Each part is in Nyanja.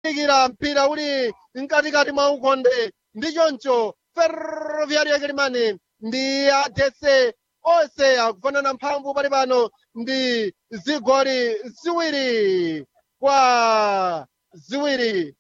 kuzindikira mpira uli mkatikati mwa ukonde ndi choncho ferroviario yakilimani ndi adese onse akufanana mphamvu pali pano ndi zigoli ziwiri kwa ziwiri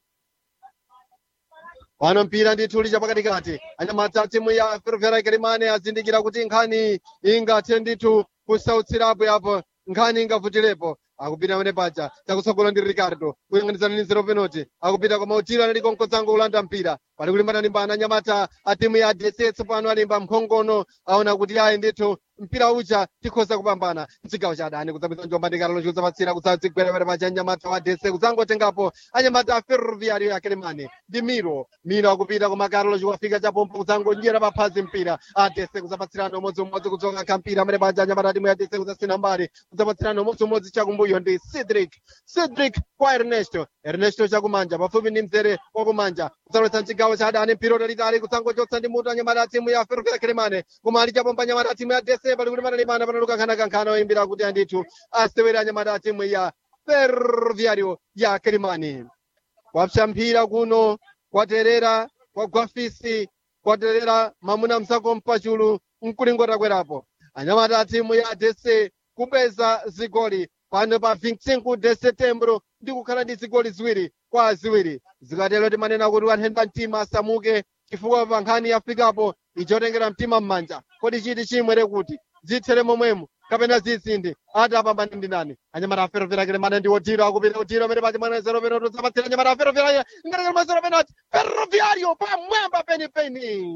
pano mpira ndithu uli chapakatikati anyamata timu ya ferroviario yakilimani azindikira kuti nkhani ingathe ndithu kusautsirapo yapo nkhani ingavutirepo akupita pamene paja chakutsogolo ndi ricardo kuyang'anizana ndi zero penalty akupita koma utiro anali konkozango kulanda mpira pali kulimbana-limbana anyamata a timu ya dss pano alimba mkhongono aona kuti ayi ndithu mpira uja tikhoza kupambana mchigawo cha adani kudzapita njomba ndi karolo chikuzapatsira kudzadzigwera pamene paja anyamata wa dss kudzangotengapo anyamata a ferroviario ya kelemani ndi miro miro akupita koma karolo chikuwafika chapompo kudzangonjera paphazi mpira a dss kudzapatsirana umodziumodzi kudzoka kampira pamene paja anyamata a timu ya dss kudzasina mbali kudzapatsirana umodziumodzi chakumbuyo ndi cedric cedric kwa ernesto ernesto chakumanja pafupi ndi mzere wakumanja kudzalowetsa mchigawo cha adani mpira utalitali kudzangochotsa ndi mutu anyamata a timu ya ferroviario kelemani koma ali chapompa anyamata a timu ya dese pali kuti panalimana panaluka nkhanakankhana oyimbira kuti andithu asewere anyamata a timu ya ferroviario ya kelemani kwapsa mpira kuno kwaterera kwagwafisi kwaterera mamuna msako mpachulu mkulingota kwerapo anyamata a timu ya dese kupeza zigoli pano pa 25 de setembro ndi kukhala ndi zigoli ziwiri kwa ziwiri zikatero timanena kuti wanthenda mtima asamuke chifukwa pa nkhani yafikapo ichotengera mtima m'manja kodi chiti chimwere kuti zithere momwemo kapena zisindi ati apambane ndi nani anyamata aferofera kelemane ndi otiro akupita otiro amene pachi mwana zero penalty udzapatsira anyamata aferofera ngatakale mwa zero penalty ferroviario pamwamba penipeni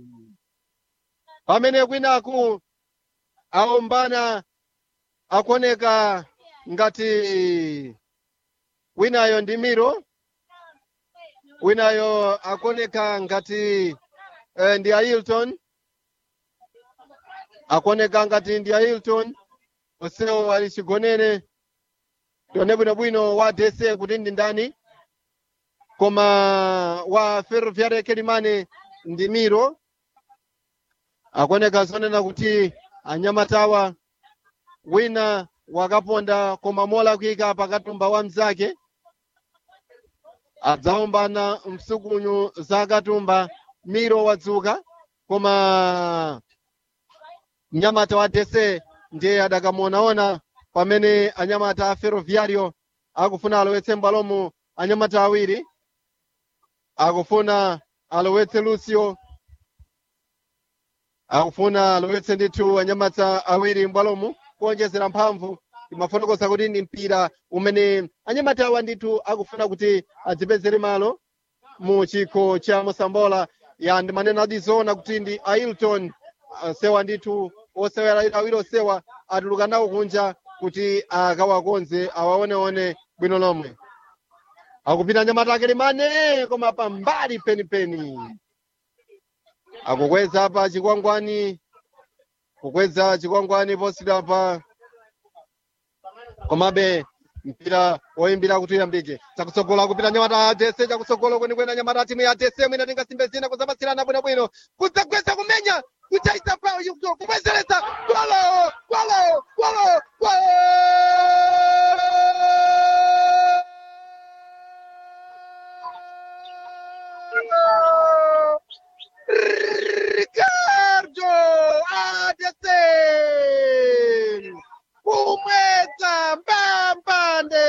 pamene kwinaku aombana akuoneka ngati winayo ndi miro winayo akuoneka ngati eh, ndi ailton akuoneka ngati ndi ailton onsewo ali chigonere tione bwinobwino wa dese kuti ndi ndani koma wa ferroviario kelimane ndi miro akuoneka zonena kuti anyamatawa wina wakaponda koma mola kuyika pakatumba wa mzake adzaombana msukunyu za katumba miro wadzuka koma mnyamata wa dese ndiye adakamuonaona pamene anyamata a ferroviario akufuna alowetse mbalomu anyamata awiri akufuna alowetse lucio akufuna alowetse ndithu anyamata awiri mbwalomu kuonjezera mphamvu imafotokoza kuti ndi mpira umene anyamata awa ndithu akufuna kuti adzipezere malo mu chikho cha mosambola ya ndimanena adizoona kuti ndi ailton uh, sewa ndithu osewera awiri osewa atuluka nawo kunja kuti akawakonze awaoneone bwino lomwe akupita anyamata akelemane koma pambali penipeni akukweza pa chikwangwani kukweza chikwangwani posidwa pa komabe mpira woyimbira kuti uyambike chakutsogolo akupita nyamata adese chakutsogolo kwenikweni nyamata a timu ya adese mwina tingasimbe zina kuzapatsirana bwinobwino kudzagweza kumenya kuchaisa pa kubwezeretsa golo golo golo golo Ricardo Adese kumwedza mbambande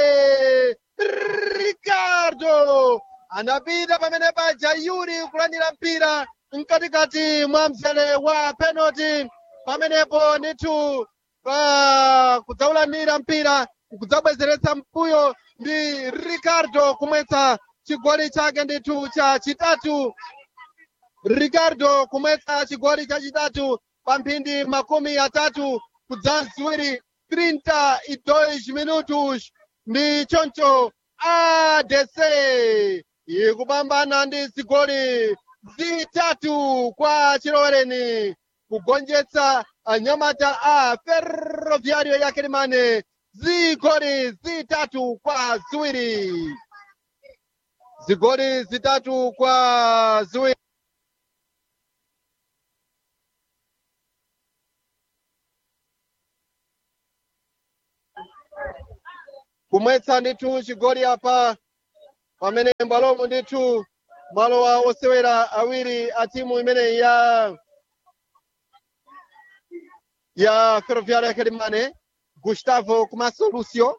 Ricardo anapita pamene paja Yuri kulandira mpira mkatikati mwa mzere wa penalty pamenepo ndithu pa kudzaulandira mpira kudzabwezeretsa mbuyo ndi Ricardo kumwetsa chigoli chake ndithu cha chitatu ricardo kumwetsa chigoli chachitatu pa mphindi makumi atatu kudza ziwiri 32 minutos ndi choncho adc ikupambana ndi zigoli zitatu kwa chilowereni kugonjetsa anyamata a ferroviario ya kelimane zigoli zitatu kwa ziwiri zigoli zitatu kwa ziwiri kumwetsa ndithu chigoli apa pamene mbalomo ndithu malowa osewera awiri a timu imeneyi ya ya ferroviária Carimane Gustavo komanso Lucio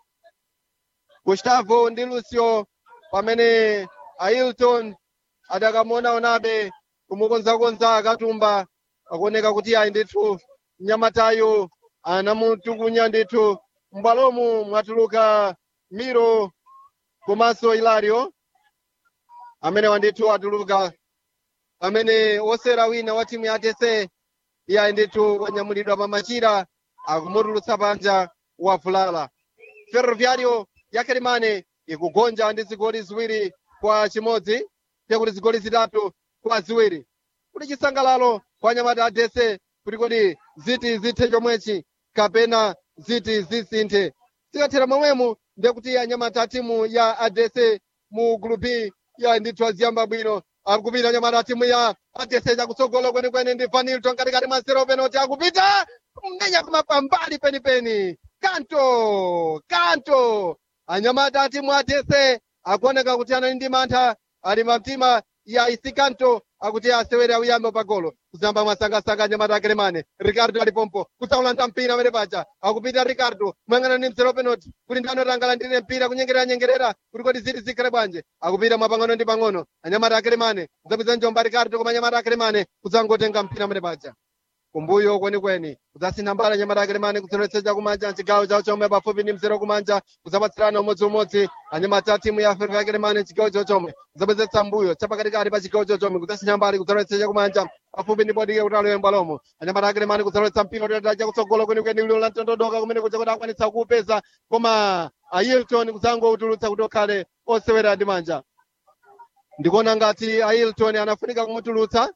Gustavo ndi Lucio pamene Ailton adakamuonaonabe kumukonzakonza akatumba akuoneka kuti ayi ndithu mnyamatayo anamutukunya ndithu m'bwalomu mwatuluka Miro komanso Hilario amene wandithu atuluka pamene osera wina wa timu ya TC iye ndithu wanyamulidwa pa machira akumutulutsa panja wavulala ferroviario ya Carimane ikugonja ndi zigoli ziwiri kwa chimodzi tekuti zigoli zitatu kwa ziwiri kuti chisangalalo kwa nyamata adese kuti kodi ziti zithe chomwechi kapena ziti zisinthe zikathera momwemo ndekuti anyamata a timu ya adese mu gulupi ya ndithu aziyamba bwino akupita anyamata a timu ya adese chakutsogolo kwenikweni ndi vanilton katikati mwa zero penalty akupita mmenya kumapambali penipeni kanto kanto anyamata a timu adese akuoneka kuti anali ndi mantha ali mamtima ya isikanto akuti asewere auyambe pagolo kuzamba mwasangasanga anyamata akelemane ricardo alipompo kusaulanda mpira amene paja akupita ricardo moyang'ana ndi mzero penalty kuti ndani otangalandire mpira kunyengerera nyengerera kuti kodi ziti zikhale bwanje akupita mwapang'ono ndi pang'ono anyamata akelemane kudzapeza njomba ricardo koma anyamata akelemane kudzangotenga mpira amene paja kumbuyo kwenikweni kudzasintha mbala nyamata akelemane kutsoletseja kumanja chigawo chawo chomwe pafupi ndi mzero kumanja kudzapatsirana umodziumodzi anyamata a timu ya ferro akelemane chigawo chawo chomwe kudzapezesa mbuyo chapakatikati pa chigawo chawo chomwe kudzasintha mbali kutsoletseja kumanja pafupi ndi bodike kuti alowe mbwalomo anyamata akelemane kudzaletsa mpira kuti chakutsogolo kwenikweni lilo la mtondodoka kumene kuja kuti akwanitsa kuupeza koma ailton kudzangoutulutsa kuti okhale osewera ndi manja ndikuona ngati ailton anafunika kumutulutsa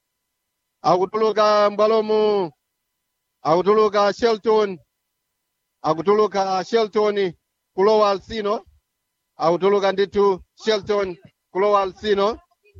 akutuluka mbwalomu akutuluka shelton akutuluka shelton kulowa alsino akutuluka ndithu shelton kulowa alsino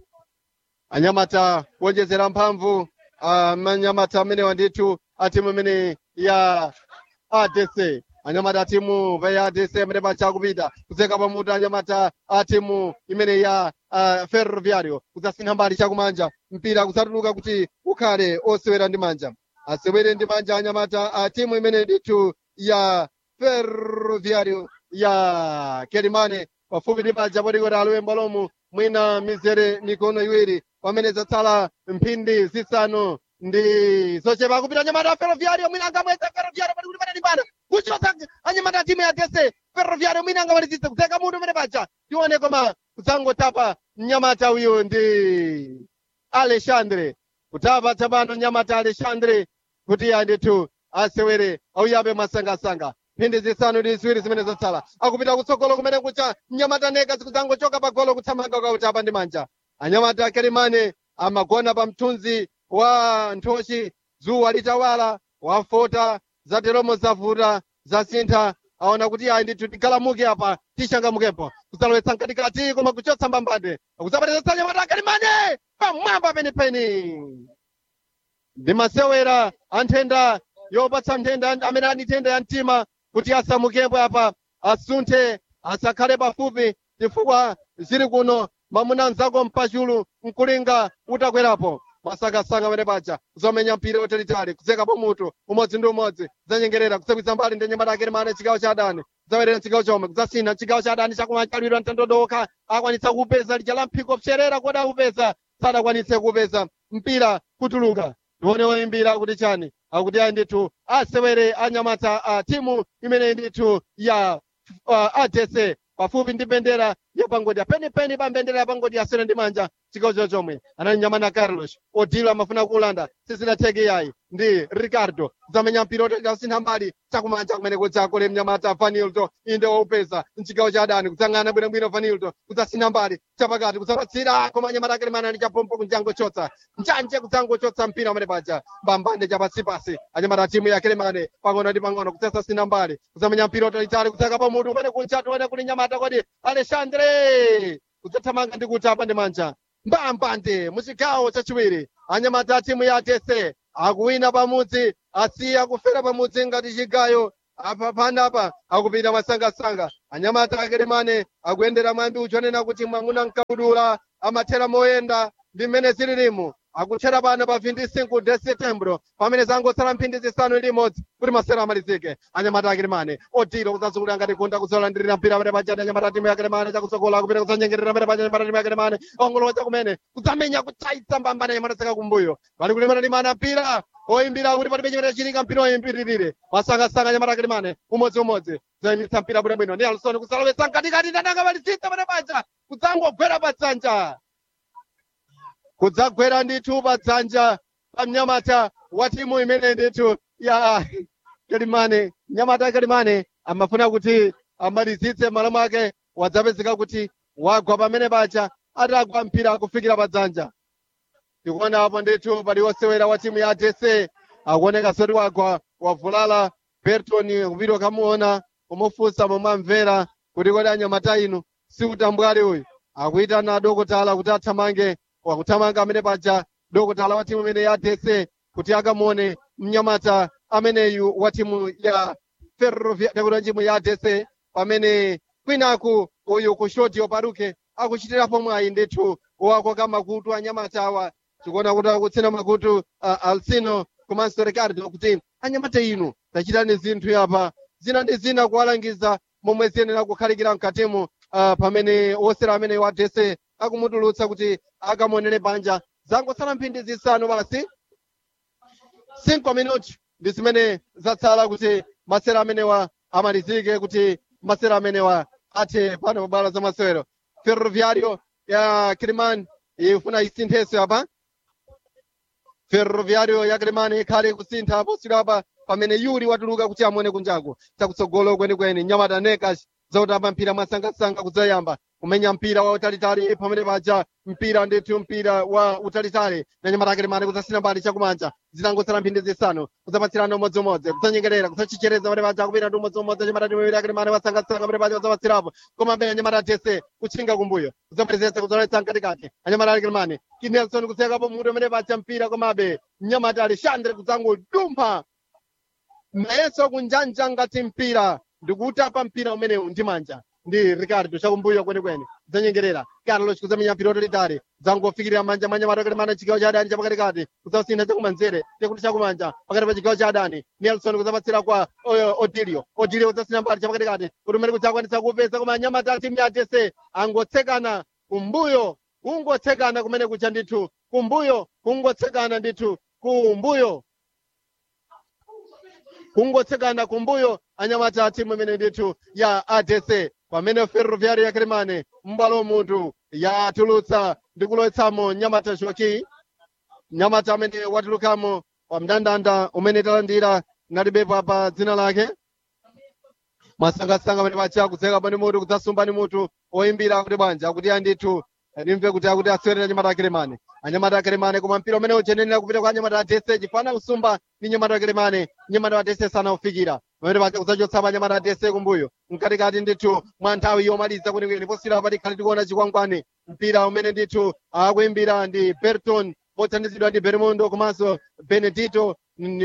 anyamata kuonjezera mphamvu anyamata amenewa ndithu a timu imene ya adc anyamata a timu ya adc amene pacha akupita kudzeka pamutu anyamata a timu imene ya uh, ferroviario kudzasintha mbali chakumanja mpira kudzatuluka kuti ukhale osewera ndi manja asewere ndi manja anyamata a timu imene ndithu ya ferroviario ya kelimane pafupi ndi paja podikoti alowe mbwalomu mwina mizere mikono iwiri pamene zatsala mphindi zisanu ndi zochepa kupita anyamata a ferroviario mwina angamweza ferroviario pali kuti panalipana kuchotsa anyamata a timu ya tese ferroviario mwina angamalizitse kudzeka mutu umene paja tione koma kudzangotapa mnyamata uyu ndi alexandre kutapa tsopano mnyamata alexandre kuti andithu asewere auyabe masangasanga mphindi zisanu ndi ziwiri zimene zatsala akupita kutsogolo kumene kucha mnyamata neka zikudzangochoka pagolo kuthamanga kautapa ndi manja anyamata akerimane amagona pa mthunzi wa nthochi dzuwa litawala wafota zateromo zavuta zasintha aona kuti ayi ndithu tigalamuke apa tishangamukepo kudzalowetsa mkatikati koma kuchotsa mbambande akudzapateza anyamata akerimane pamwamba penipeni ndi masewera a nthenda yopatsa nthenda amene ali nthenda ya mtima kuti asamukepo apa asunthe asakhale pafupi chifukwa zili kuno mamuna mzako mpachulu mkulinga utakwerapo masangasanga amene paja zomenya mpira utalitali kudzekapo mutu umodzi ndi umodzi zanyengerera kutsepwitsa mbali ndi nyamata akelemane chigawo cha adani kudzawerera chigawo chomwe kudzasintha chigawo cha adani chakumachalwira mtandodoka akwanitsa kupeza lija la mphiko pserera kodi akupeza sadakwanitse kupeza mpira kutuluka tione woyimbira kuti chani akuti ayi ndithu asewere anyamata a timu imene ndithu ya uh, adc pafupi ndi mbendera ya pangodya penipeni pa mbendera ya pangodya asere ndi manja chigawo cho chomwe anali nyamana carlos odilo amafuna kulanda sizinatheke yayi ndi ricardo zamenya mpira otasintha mbali chakumanja kumene kudzakole mnyamata vanilto inde waupeza mchigawo cha adani kudzang'ana bwinobwino vanilto kudzasintha mbali chapakati kudzapatsira koma nyamata akelemana ndi chapompo kunjangochotsa njanje kudzangochotsa mpira umene paja mbambande chapatsipasi anyamata timu ya kelemane pang'ono ndi pang'ono kudzasasintha mbali kudzamenya mpira otalitali kudzakapo mutu umene kunja tione kuli nyamata kodi alexandre kudzathamanga ndi kutapa ndi manja mbambande muchigawo chachiwiri anyamata a timu ya tese akuwina pamudzi asiya kufera pamudzi ngati chigayo apa panapa akupita masangasanga anyamata akelemane akuyendera mwambi uchonena kuti mwamuna nkabudula amathera moyenda ndi mmene zililimu akuthera pano pa 25 de setembro pamene zangotsala mphindi zisanu ndi imodzi kuti masero amalizike anyamata akelemane otiro kudzazungulira ngati kunda kuzolandirira mpira pamene pachati anyamata timu yakelemane chakutsogola kupita kudzanyengerera pamene pacha anyamata timu yakelemane ongolowa kumene kudzamenya kutsaitsa mbambana anyamata saka kumbuyo pali kulemana limana mpira oyimbira kuti palibe chimene chinika mpira oyimbiririre masangasanga anyamata akelemane umodziumodzi zayimitsa mpira bwinobwino ndi alsoni kusalowetsa mkatikati ndananga palisitsa pamene pacha kudzangogwera pa dzanja kudzagwera ndithu pa dzanja pa mnyamata wa timu imene ndithu ya kelimane mnyamata kelimane amafuna kuti amalizitse malo mwake wadzapezeka kuti wagwa pamene pacha atagwa mpira kufikira pa dzanja tikuona apo ndithu pali wosewera wa timu ya adc akuoneka soti wagwa wavulala berton kupita kamuona kumufunsa momwe amvera kuti kodi anyamata inu sikutambwali uyu akuyitana dokotala kuti athamange wakuthamanga amene paja dokotala wa timu imene ya adc kuti akamuone mnyamata ameneyu wa timu ya ferrovia yakuti timu ya adc pamene kwinaku uyu kushoti oparuke akuchitirapo mwayi ndithu wakoka makutu anyamata awa tikuona kuti akutsina makutu uh, alsino komanso ricardo kuti anyamata inu tachitani zinthu apa zina ndi zina kuwalangiza momwe ziyenera kukhalikira mkatimu uh, pamene wosera amene wa adc akumutulutsa kuti akamuonere panja zangotsala mphindi zisanu basi 5 minuti ndi zimene zatsala kuti masera amenewa amalizike kuti masera amenewa athe pano pa bwalo za masewero ferroviario ya kiliman ifuna isinthenso apa ferroviario ya kiliman ikhale kusintha posiro apa pamene yuli watuluka kuti amuone kunjaku chakutsogolo kwenikweni nyamata nekas zautamba mpira mwasangasanga kudzayamba kumenya mpira wa utalitali pamene paja mpira ndithu mpira wa utalitali na nyamata akelemane kudzasina mbali chakumanja zinangotsala mphindi zisanu kudzapatsirana umodziumodzi kudzanyengerera kudzachichereza pamene paja kupita ndi umodziumodzi nyamata timwiri akelemane wasangasanga pamene paja kudzapatsirapo koma mbele nyamata atese kutchinga kumbuyo kudzapwezesa kudzoletsa mkatikati anyamata akelemane kinelson kusekapo mutu pamene paja mpira komabe nyamata alexandre kudzangodumpha nayenso kunjanja ngati mpira ndikuutapa mpira umenewu ndi manja ndi ricardo chakumbuyo kwenikweni kudzanyengerera carlos kudzamenya mpira utalitali zangofikirira manja manja matokelemana chigawo cha adani chapakatikati kudzasintha chakumanzere tekuti chakumanja pakati pa chigawo cha adani nelson kudzapatsira kwa uh, odilio odilio kudzasintha mbali chapakatikati kuti umene kudzakwanisa kupeza koma anyamata a timu ya adc angotsekana kumbuyo kungotsekana kumene kucha ndithu kumbuyo kungotsekana ndithu kumbuyo kungotsekana kumbuyo anyamata a timu imene ndithu ya adc pamene ferroviari ya kilimane m'bwalo munthu yatulutsa ndi kulowetsamo nyamata shoki nyamata amene watulukamo wa mndandanda umene talandira ngatibepo apa dzina lake masangasanga amene pacha kudzeka pani mutu kudzasumba ni mutu oyimbira kuti bwanja akuti andithu ndimve kuti akuti asewere anyamata akelemane anyamata akelemane koma mpira umene uchenenera kupita kwa anyamata atese chifana kusumba ndi nyamata akelemane nyamata atese sanaufikira pamene pacha kudzachotsapo anyamata atese kumbuyo mkatikati ndithu mwa nthawi yomaliza kwenikweni posira pati khali tikuona chikwangwani mpira umene ndithu akuimbira ndi berton mothandizidwa ndi bermundo komanso benedito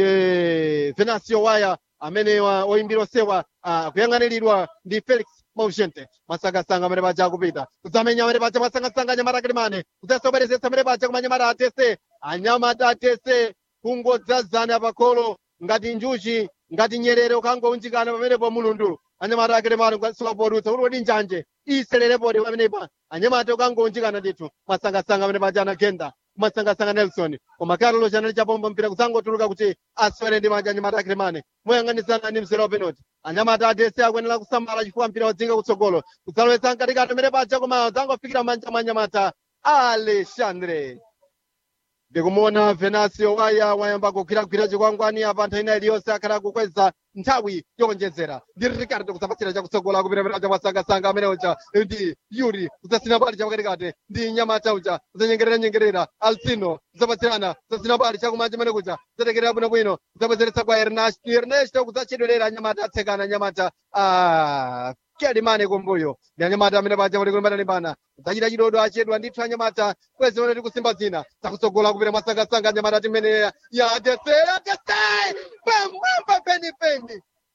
eh, venancio waya amene wa- oyimbira osewa akuyang'aniridwa ndi felix maugente masangasanga amene paja akupita kudzamenya amene paja masangasanga anyamata akelemane kudzasoberezetsa amene paja koma anyamata atese anyamata atese kungodzazana pakolo ngati njuchi ngati nyerere ukangounjikana pamenepo mulundu anyamata akelemane kukasikapodutsa kuti kodi njanje iselerepodi pamenepa anyamata ukangounjikana ndithu masangasanga amene paja anagenda kumasangasanga nelson koma carlos anali chapombo mpira kudzangotuluka kuti aswere ndi manja anyamata akelemane moyang'anisana ndi mzere wa penalty anyamata adese akuyenera kusamala chifukwa mpira wadzinga kutsogolo kudzalowetsa mkatikati amene paja koma dzangofikira manja mwa anyamata alexandre ndikumuona venasio waya wayamba kugwiragwira chikwangwani apa nthawi ina iliyonse akhala kukweza nthawi yowonjezera ndi ricardo kudzapatsira chakutsogola kupita chakusangasanga amene uja ndi yuri kudzasina bali chapakatikati ndi nyamata uja kudzanyengerera nyengerera alsino kudzapatsirana kudzasina bali chakumanja amene kuja kudzatekerera bwinobwino kudzabwezeretsa kwa ernesto ernesto kudzachedwerera nyamata atsekana nyamata ah, kelimane kumbuyo ndi anyamata amene paja kuti kulimbana limbana kudzachita chidodo achedwa ndithu anyamata kwezi one tikusimba zina zakutsogola kupita masangasanga anyamata timene ya adese adese pamwamba penipeni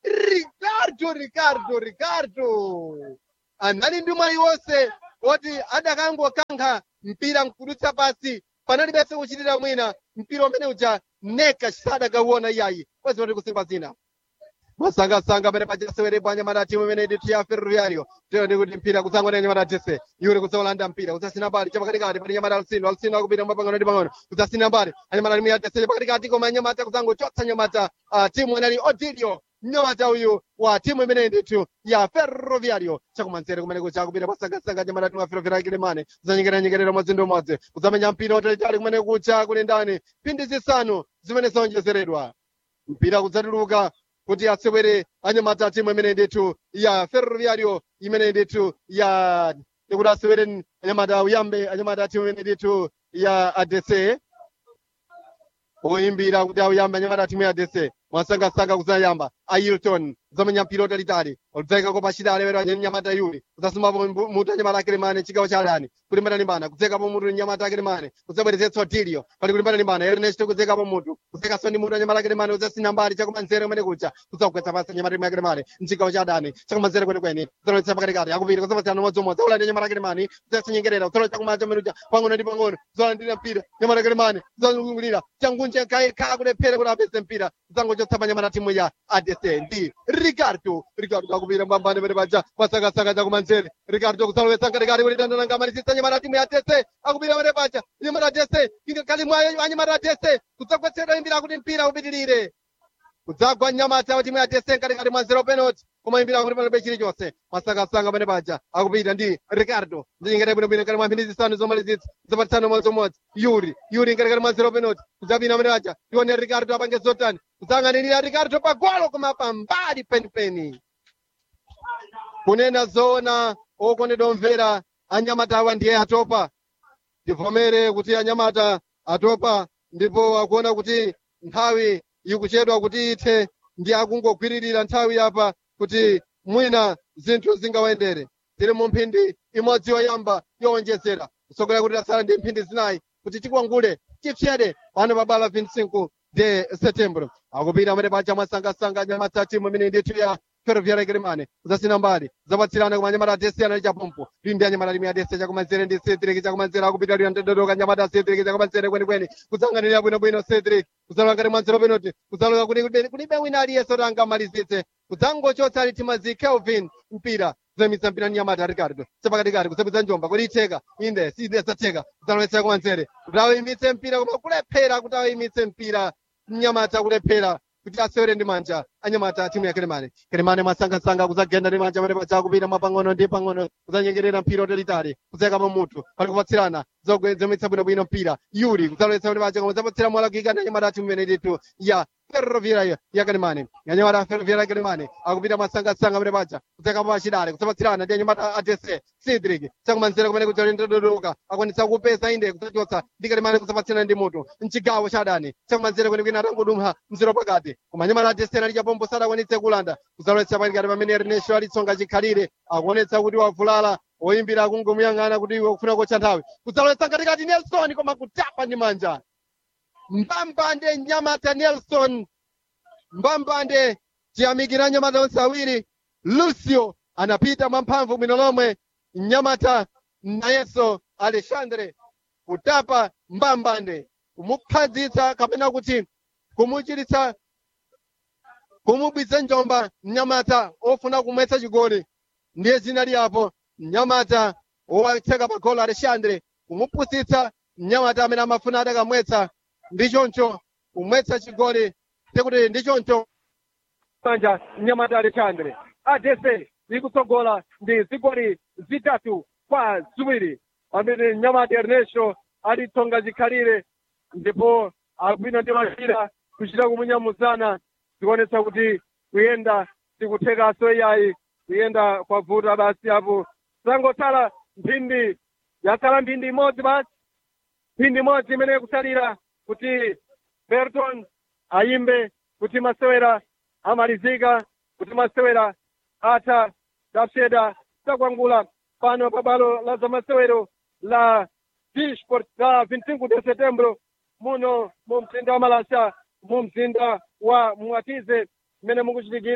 ricardo ricardo ricardo anali ndi mwayi wonse woti adakangokankha mpira nkudutsa pasi panalibenso kuchitira mwina mpira umene uja neka sadakauona iyayi kwezi kuti kusimba zina masangasanga pamene pajasewerepo anyamata timu imene ndi ya ferroviario tiyo ndi kuti mpira kutsangwana anyamata tese yuri kusaulanda mpira kudzasina mbali chapakatikati pali nyamata alsino alsino akupita mwapangano ndi pang'ono kudzasina mbali anyamata timu ya tese pakatikati koma anyamata kudzangochotsa nyamata uh, timu inali odilio nyamata uyu wa timu imene ndithu ya ferroviario chakumanzere kumene kucha kupita pasangasanga nyamata timu ya ferroviario kilemane kudzanyengeranyengerera mwezi ndi umodzi kudzamenya mpira utalitali kumene kucha kuli ndani phindi zisanu zimene zaonjezeredwa mpira kudzatuluka kuti asewere anyamata timu imene ndithu ya ferroviario imene ndithu ya ndikuti asewere anyamata uyambe anyamata timu imene ndithu ya adc oyimbira kuti auyambe anyamata timu ya adc mwasangasanga kuzayamba ailton zamenya mpira utalitali oludzaika kopa shida alewera nyamata yuli kudzasumapo mutu anyamata akelemane chigawo cha adani kulimbana limbana kudzekapo mutu nyamata akelemane kudzabweretsetsa otilio pali kulimbana limbana ernest kudzekapo mutu kudzekaso ndi mutu anyamata akelemane kudzasina mbali chakumanzere kumene kucha kudzagwetsa pasi anyamata timu akelemane mchigawo cha adani chakumanzere kwenikweni kudzalowetsa pakatikati akupita kudzapasiyana modzomodzi aulandi anyamata akelemane kudzatsinyengerera kudzalowa chakumanja menuja pang'ono ndi pang'ono kudzalandira mpira nyamata akelemane kudzalungulira changunje kayekha kulephera kuti apeze mpira kudzangochotsa panyamata timu ya adc ndi ricardo ricardo akupita mbambane pene paja masakasaka chakumanzere ricardo kudzalowetsa katikati kuti dandalanga malisisa nyamata timu ya adc akupita pene paja nyamata adc kali mwayo anyamata adc kudzagwetsedwa mpira kuti mpira upitirire kudzagwa nyamata timu ya adc katikati mwa zero penalty koma imbira kuti palibe chilichonse masakasanga pene paja akupita ndi ricardo ndichingete bwinobwino kati mwa mphindi zisanu zomalizitsa zapatisana modzomodzi yuri yuri ngatikati mwa zero penalty kudzapina pene paja tione ricardo apange zotani kudzang'anirira ricardo pagolo koma pambali penipeni kunena zoona okondedwa omvera anyamata awa ndiye atopa tivomere kuti anyamata atopa ndipo akuona kuti nthawi ikuchedwa kuti ithe ndi akungogwiririra nthawi apa kuti mwina zinthu zingawayendere tiri mu mphindi imodzi yoyamba yowonjezera kusokera kuti tasala ndi mphindi zinayi kuti tikwangule tipsyede pano pa bala 25 de setembro akupita amene paja mwasangasanga anyamata timu imene ndithu ya ferroviaria kilimane kudzasina mbali zapatsirana koma anyamata adesiyana chapompo limbi anyamata limi adese chakumanzere ndi cedric chakumanzere akupita lina ndododoka anyamata cedric chakumanzere kwenikweni kudzang'anirira bwinobwino cedric kudzalowa ngati mwanzero penoti kudzalowa kuti kulibe- kulibe wina aliyense kuti angamalizitse kudzangochotsa ali timazi kelvin mpira kuzamitsa mpira ni nyamata ricardo chapakatikati kusapitsa njomba kuti itheka inde sidesatheka kudzalowetsera kumanzere kuti awimitse mpira koma kulephera kuti awimitse mpira mnyamata kulephera kuti asewere ndi manja anyamata timu ya kelemane kelemane mwasangasanga kudzagenda ndi manja pamene paja kupita mwapang'ono ndi pang'ono kudzanyengerera mpira utalitali kudzayakapo mutu pali kupatsirana zomitsa bwinobwino mpira yuri kudzalowetsa pamene paja koma zapatsira mwalakika ndi anyamata timu imene ndithu ya ferroviaria ya kelemane anyamata ferroviaria ya kelemane akupita mwasangasanga pamene paja kudzayakapo pachidale kudzapatsirana ndi anyamata adc cedric chakumanzere kumene kudzalindodoloka akwanitsa kupeza inde kudzachotsa ndi kelemane kudzapatsirana ndi mutu mchigawo cha adani chakumanzere kwenikweni atangodumha mzero pakati koma anyamata adc ali chapombo sadakwanitse kulanda kudzalowetsa pakati pamene ernesto alitsonga chikhalire akuonetsa kuti wavulala oyimbira akungomuyang'ana kuti iwe ukufuna kotcha nthawi kudzalowetsa katikati nelson koma kutapa ndi manja mbambande nyamata nelson mbambande chiyamikira nyamata onse awiri lucio anapita mwamphamvu bwino lomwe nyamata nayenso alexandre kutapa mbambande kumuphadzitsa kapena kuti kumuchiritsa kumubwitsa njomba mnyamata ofuna kumwetsa chigoli ndiye zina liyapo mnyamata owatseka pa golo alexandre kumupusitsa mnyamata amene amafuna adakamwetsa ndi choncho kumwetsa chigoli tekuti ndi choncho manja mnyamata alexandre adese ikutsogola ndi zigoli zitatu kwa ziwiri pamene mnyamata ernesto alitsonga chikhalire ndipo akupita ndi machira kuchita kumunyamuzana zikuonetsa kuti kuyenda sikuthekaso iyayi kuyenda kwavuta basi apo zangotsala mphindi yatsala mphindi imodzi basi mphindi imodzi imene kusalira kuti berton ayimbe kuti masewera amalizika kuti masewera atha tapseda takwangula pano pa balo la zamasewero la disport la 25 de setembro muno mu mzinda wa malasa mu mzinda wa mwatize mmene mukuchitikira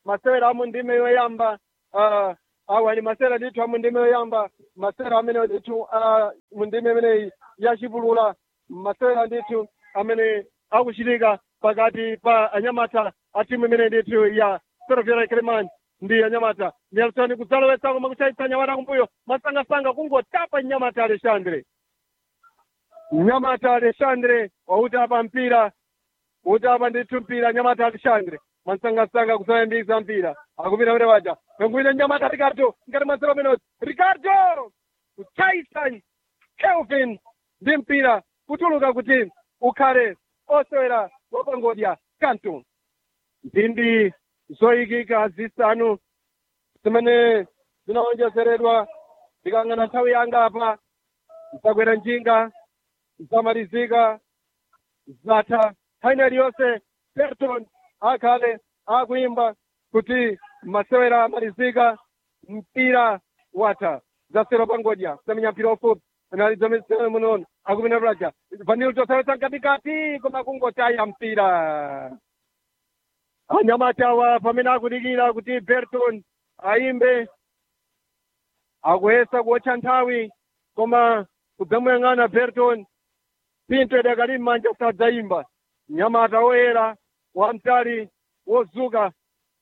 masewera amu ndime yoyamba uh, awa ni masewera ndithu amu ndime yoyamba masewera amene ndithu uh, mu ndime imeneyi yachipulula masewera ndithu amene akuchitika pakati pa anyamata a timu imene ndithu ya ferroviaria kilimani ndi anyamata nelson kudzalowetsa koma kuchayitsa anyamata kumbuyo masangasanga kungotapa nyamata alexandre nyamata alexandre wautapa mpira utapa ndithu mpira nyamata alexandre masangasanga kusayambisa mpira akupita kuti waja pengwine nyamata ricardo ngati mwa zero minutes ricardo kuchayitsa kelvin ndi mpira kutuluka kuti ukhale osewera wapangodya kanto mphindi zoyikika zisanu zimene zinawonjezeredwa ndikang'ana nthawi yanga apa zakwera njinga zamalizika zatha nthawi iliyonse berton akhale akuimba kuti masewera amalizika mpira watha zasero pangodya samenya mpira ufupi analizomesere munono akupita bulaja vanilo tosawetsa mkatikati koma kungotaya mpira anyamatawa pamene akudikira kuti berton ayimbe akuyesa kuotcha nthawi koma kudzamuyang'ana berton pinto idakali m'manja sadzayimba nyamata woyera wamtali wozuka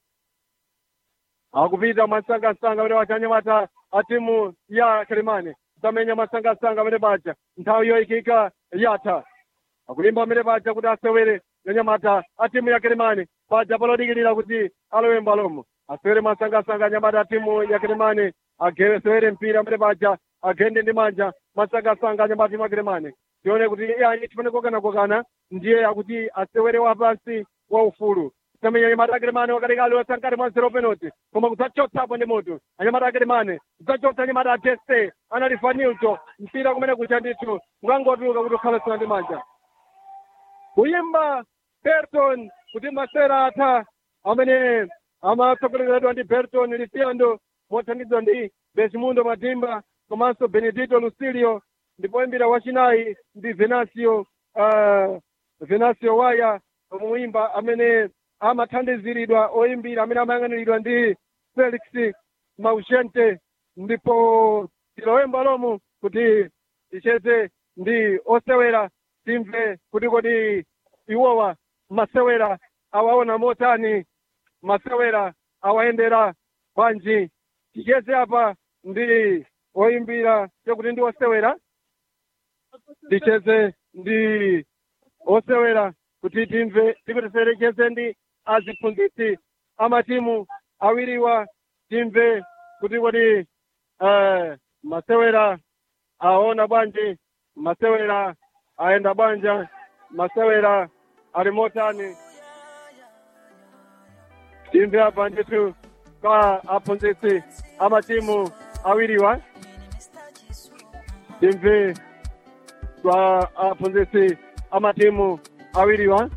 akupita masangasanga pene pacha anyamata a timu ya kilimani zamenya masangasanga pene pacha nthawi yoyikika yatha akulimba pamene pacha kuti asewere anyamata a timu ya kilimani paja palodikirira kuti alowe mbalomo asewere masangasanga anyamata a timu ya kilimani asewere mpira pamene paja agende ndi manja masangasanga anyamata timu ya kilimani tione kuti yani tifane kokana kokana ndiye akuti asewere wapansi wa ufulu tamenya anyamata akilimane wakalikali wasankati mwa zero penalty koma kudzachotsapo ndi mutu anyamata akilimane kudzachotsa anyamata ateste analifanilto mpira kumene kucha ndithu ngangotuluka kuti ukhalasana ndi manja kuyimba berton kuti masera atha amene amatsogoleredwa ndi berton lisiando mothandizidwa ndi besmundo madimba komanso benedito lucilio ndipo imbira wachinayi ndi venasio uh, venasio waya omuyimba amene amathandiziridwa oyimbira amene amayang'aniridwa ndi felix maugente ndipo tilowemba lomu kuti ticheze ndi osewera timve kuti kodi iwowa masewera awaona motani masewera awayendera bwanji ticheze apa ndi oyimbira chekuti ndi osewera ticheze ndi osewera kuti timve tikutiserekeze ndi aziphunzitsi amatimu awiriwa timve kuti kodi uh, masewera aona bwanji masewera ayenda bwanja masewera ali motani timve apa ndithu kwa aphunzitsi amatimu awiriwa timve kwa aphunzitsi amatimu awiriwa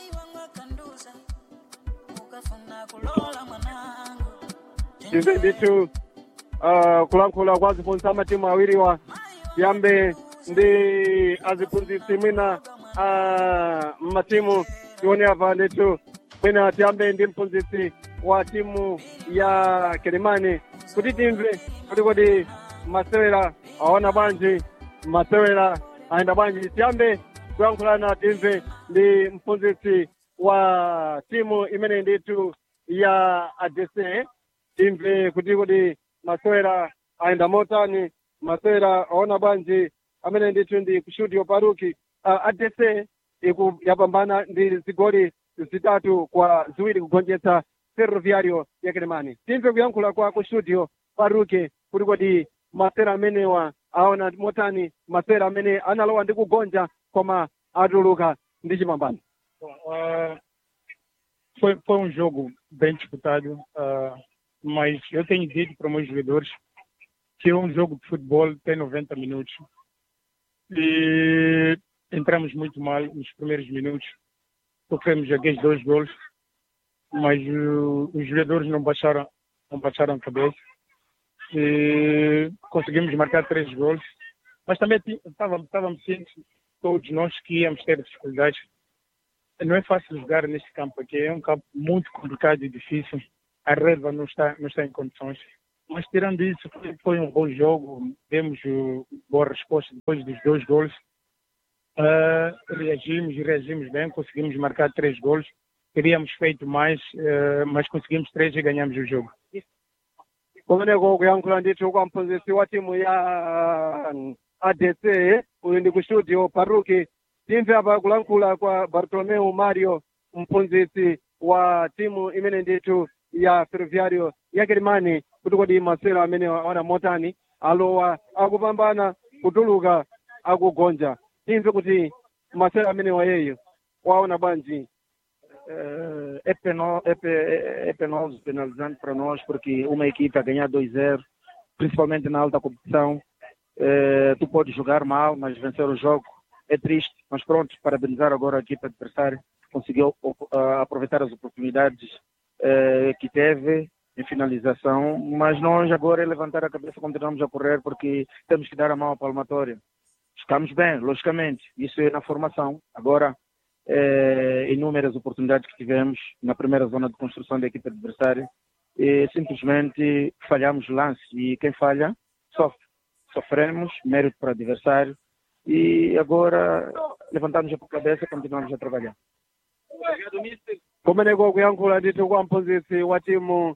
timve ndithu uh, kulankhula kwa aziphunzitsi amatimu awiriwa tiyambe ndi aziphunzitsi mwina uh, matimu tione apa ndithu mwina tiyambe ndi mphunzitsi wa timu ya kelimani kuti timve kuti kodi masewera aona bwanji masewera ayenda bwanji tiyambe kuyankhulana timve ndi mphunzitsi wa timu imene ndithu ya adc timve kuti kodi masewera ayenda motani masewera aona bwanji amene ndithu ndi kushuti paruki uh, adc iku yapambana ndi zigoli zitatu kwa ziwiri kugonjetsa ferroviario ya kilimani timve kuyankhula kwa kustudio paruke kuti kodi masera amenewa aona motani masera amene analowa ndi kugonja koma atuluka ndi chipambano Bom, ah, foi, foi um jogo bem disputado, ah, mas eu tenho dito para os meus jogadores que um jogo de futebol tem 90 minutos. E entramos muito mal nos primeiros minutos, sofremos aqueles dois gols, mas uh, os jogadores não baixaram, não baixaram a cabeça. E conseguimos marcar três gols, mas também ti- estávamos, estávamos cientes, todos nós, que íamos ter dificuldades. Não é fácil jogar neste campo aqui, é um campo muito complicado e difícil. a relva não está, não está em condições. Mas tirando isso, foi, foi um bom jogo, demos uh, boa resposta depois dos dois gols. Uh, reagimos, reagimos bem, conseguimos marcar três gols. Teríamos feito mais, uh, mas conseguimos três e ganhamos o jogo. kumeneko kuyankhula ndithu kwa mphunzitsi wa timu ya uh, adc uyu ndi ku studio paruki timve apa kulankhula kwa bartolomeu mario mphunzitsi wa timu imene ndithu ya ferroviario ya kilimani kuti kodi masewero amene aona motani alowa akupambana kutuluka akugonja timve kuti masewero amene wayeyo waona bwanji Eh, é, peno, é, pe- é penoso, penalizante para nós, porque uma equipe a ganhar 2-0, principalmente na alta competição, eh, tu podes jogar mal, mas vencer o jogo é triste. Mas pronto, parabenizar agora a equipe adversária, conseguiu op- ah, aproveitar as oportunidades eh, que teve em finalização, mas nós agora é levantar a cabeça, continuamos a correr, porque temos que dar a mão à palmatória. Estamos bem, logicamente, isso é na formação. Agora, eh, inúmeras oportunidades que tivemos na primeira zona de construção da equipe adversária e simplesmente falhamos o lance e quem falha sofre. Sofremos, mérito para o adversário e agora levantamos a cabeça e continuamos a trabalhar. kumeneko kuyankhula ndithu kwa mphunzitsi wa timu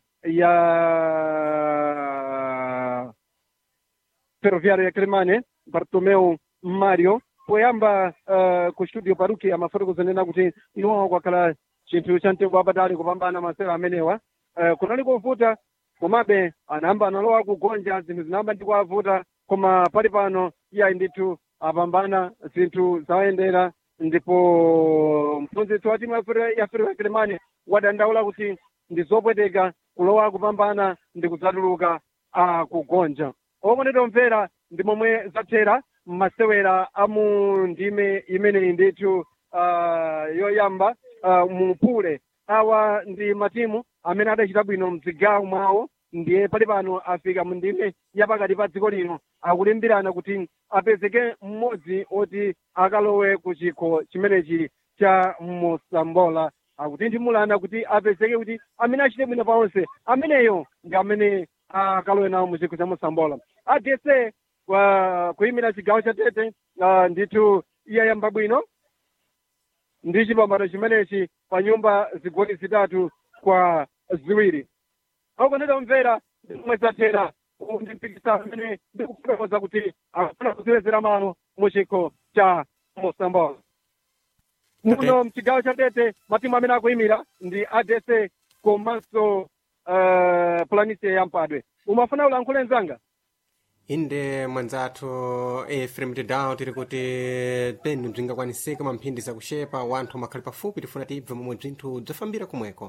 ya ferroviario ya kilimane bartomeu mario poyamba uh, ku studio paruki amafoti kuzanena kuti iwowa kwakhala chinthu cha mtengo wapatali kupambana masewero amenewa uh, kunali kovuta komabe anayamba analowa kugonja zinthu zinayamba ndi kuwavuta koma pali pano iye ndithu apambana zinthu zawayendera ndipo mphunzitsi wa timu ya Ferro- ya ferroviario ya kilimane wadandaula kuti ndi zopweteka kulowa kupambana ndi kudzatuluka akugonja okondedwa omvera ndi momwe zathera masewera amu ndime imeneyi ndithu uh, yoyamba uh, mupule awa ndi matimu amene adachita bwino mzigawo mwawo ndiye pali pano afika mu ndime yapakati pa dziko lino akulimbirana kuti apezeke mmodzi oti akalowe ku chikho chimenechi cha mosambola akutinthimulana kuti apezeke kuti amene achite bwino paonse ameneyo ndi amene akalowe nawo mu chikho cha mosambola adese kwa kuyimira chigawo cha tete uh, ndithu iyayamba bwino ndi chipambano chimenechi pa nyumba zigoli zitatu kwa ziwiri akondedwa mvera ndimwe zathera uwu ndi mpikisano amene ndikufotokoza kuti akufuna kuziwezera malo mu chikho cha mosambola muno mchigawo cha tete matimu amene akuyimira ndi adese komanso uh, planise ya mpadwe umafuna ulankhule mzanga inde mwanzathu efrem tedown tiri kuti penu bzingakwanisika mamphindi zakuxepa wanthu makhali pafupi tifuna tibve momwe bzinthu bzafambira kumweko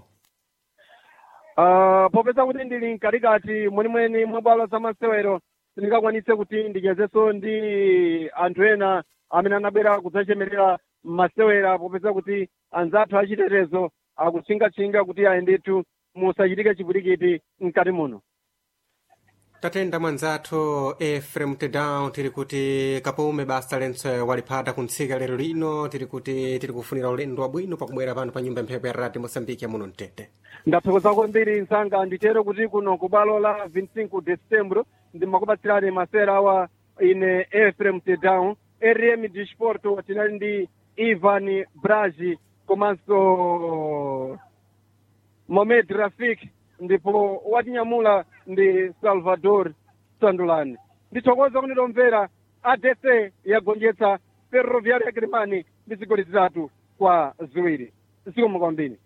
Uh, popeza kuti ndili mkatikati mwenimweni mwa bwalo za masewero sindingakwanise kuti ndichezenso ndi anthu ena amene anabwera kudzachemerera masewera popeza kuti anzathu achitetezo akutchingatchinga kuti ayi ndithu musachitike chipwirikiti mkati muno tatenda mwanzathu efrem tedown tiri kuti kapume basa lentse waliphata kuntsika lero lino tiri kuti tiri kufunira ulendo wabwino pakubwera pano pa nyumba mphepo ya radio mosambiki ya muno mtete ndathokoza kwambiri msanga nditero kuti kuno ku bwalo la 25 de setembro ndimakupatsirani masewera awa ine efrem tedown rm disporto tinali ndi ivan braji komanso mohamed rafik ndipo watinyamula ndi salvador sandulani ndithokoza kunidomvera adc yagonjetsa ferroviario ya kilimani ndi zigoli zitatu kwa ziwiri zikomo kwambiri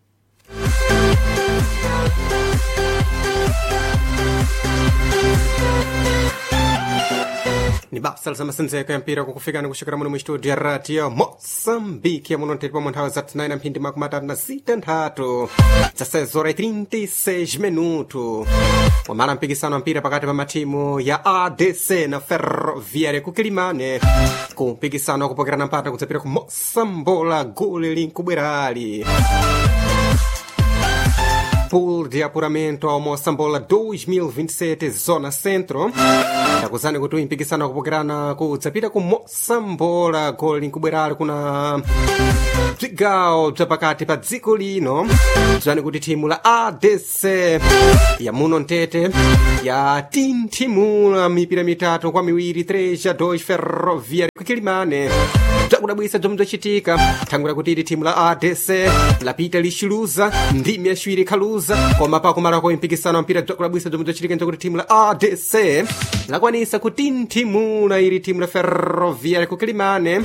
ni basa lizamasenzeko ya mpira kukufikani kuxikira muno mu studio ya radio moçambique yamuno ntete pomwe nthawi za 9 mphindi makumi atatu na zita nthatu za 6 horas e 36 minuto wamala mpikisano wa mpira pakati pa matimu ya adc na ferroviaria kukilimane ku mpikisano wakupokerana mpata kudzapita ku mosambola gole linkubwerali pool de apuramento ao moçambola 2027 zona centro takuzani kuti uyimpikisano akupokerana kudzapita ku moçambola goli nkubwerali kuna bzigawo bzapakati pa dziko lino bzani kuti thimu la adc yamuno mtete yatinthimula mipira mitatu kwa miwiri 3 2 ferroviário kukilimane bzakudabwisa bzomwe bzacitika thangwira kuti ili thimu la adc lapita lixiluza ndimi yaciwiri ikhaluza koma pakumalako mpikisano wa mpira bzakudabwisa bzomwe bzacitika njakuti thimu la adc lakwanisa kutinthimula ili thimu la ferroviário kukilimane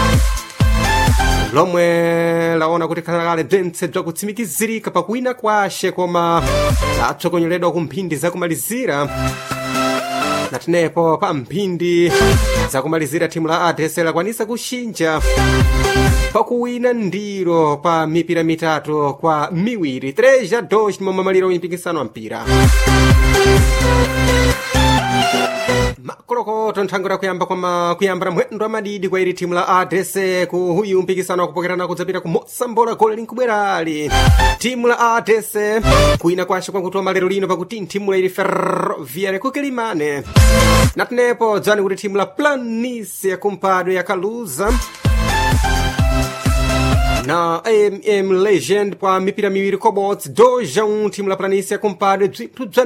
lomwe laona kuti khalakale bzentse bzakutsimikizirika pakuwina kwashe koma latsokonyeledwa ku mphindi zakumalizira natinepo pa mphindi zakumalizira thimu la adc lakwanisa kuxinja pakuwina ndiro pa mipira mitatu kwa miwiri 3 2 momwe maliro uyimpikisano wa mpira makolokoto nthango kuyamba kwama kuyambira mwendo amadidi kwa ili thimu la adc ku huyu mpikisano wakupokerana kudzapita ku mosambola gole linkubwerali thimu la adc kuina kwashe kwakuti malero lino pakuti thimu la ili ferroviária kukilimane natinepo dzani kuti thimu la planície yakumpadwe yakaluza na am legend pa mipira miwiri kobots 2 a 1 thimu la planície yakumpadwe bzinthu bza